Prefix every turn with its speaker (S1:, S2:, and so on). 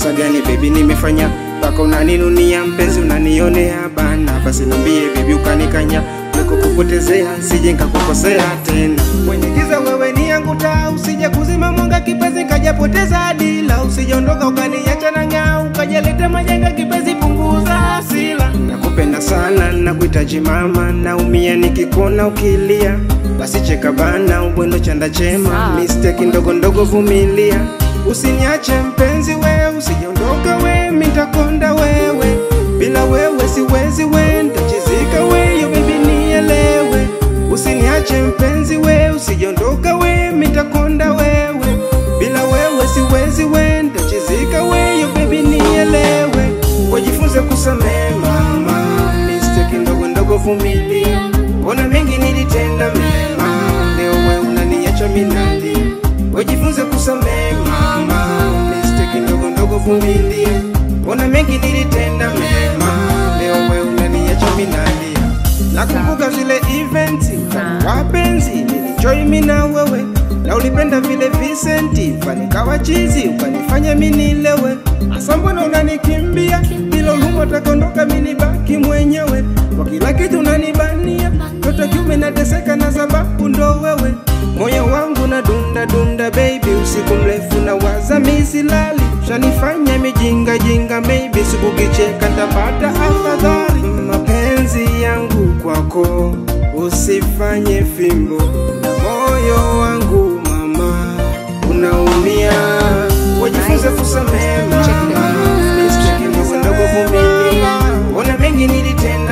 S1: kosa gani baby nimefanya mpaka unaninunia mpenzi unanionea bana basi niambie baby ukanikanya kuliko kupotezea sije nkakukosea tena mwenye giza wewe ni yangu taa usije kuzima mwanga kipenzi kajapoteza dila usijondoka ukaniacha na ng'aa ukajaleta majanga kipenzi punguza hasila nakupenda sana nakuhitaji mama naumia nikikuona ukilia basi cheka bana ubwendo chanda chema mistake ndogo ndogo vumilia usiniache mpenzi we usijondoka we mitakonda wewe bila wewe siwezi we ntachizika we yo bibi nielewe usiniache mpenzi we usijondoka we mitakonda wewe bila wewe siwezi we ntachizika we yo bibi nielewe wajifunze kusamehe mama mistake ndogo ndogo vumilia ona mengi nilitenda mema leo we unaniacha minali wajifunze kusamehe mama mistake ndogo ndogo vumilia ona mengi nilitenda mema leo we unaniacha minalia nakumbuka zile events wapenzi nilijoy mi na wewe na ulipenda vile Vicenti fanikawa chizi ukanifanya minilewe hasa mbona unanikimbia bila huruma takondoka minibaki mwenyewe kwa kila kitu unanibania toto kiume nateseka na sababu ndo wewe moyo wangu na dunda dunda baby usiku mrefu na waza misilali shanifanya mijinga jinga maybe sikukicheka ntapata afadhali mapenzi yangu kwako usifanye fimbo na moyo wangu mama unaumia wajifunze kusamehe mama mistake ndogo ndogo vumilia ona mengi nilitenda